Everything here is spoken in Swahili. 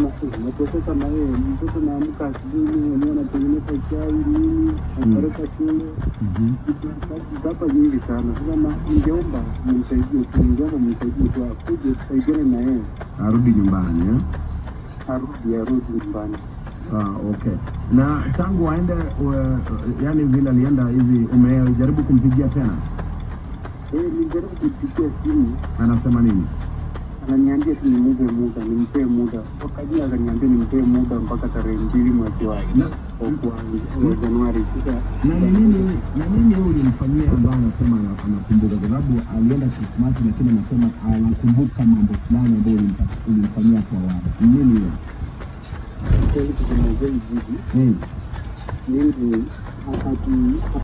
nikasema "Eh, nateseka na yeye mtoto naamka asubuhi mimi mwenyewe natengeneza chai nini napeleka shule Mhm. hapa nyingi sana sasa na ningeomba mnisaidie tu ningeomba mnisaidie tu akuje tusaidiane na yeye Arudi nyumbani eh? arudi arudi nyumbani Ah, okay. Na tangu aende uh, yani vile alienda hivi, umejaribu kumpigia tena? Eh, nilijaribu kupigia simu Anasema nini? ananiambia tu nimupe muda nimpee muda wakajia akaniambia nimpee muda mpaka tarehe mbili mwezi wa Na, wa kwanza wa Januari sasa na ni nini na nini wewe ulimfanyia ambaye anasema ana- anakumbuka? Kwa sababu alienda Krismasi, lakini anasema anakumbuka mambo fulani ambayo ulimpa- ulimfanyia kwa awali. Ni nini hiyo? kweli kusema ukweli jibu Hmm. mimi aki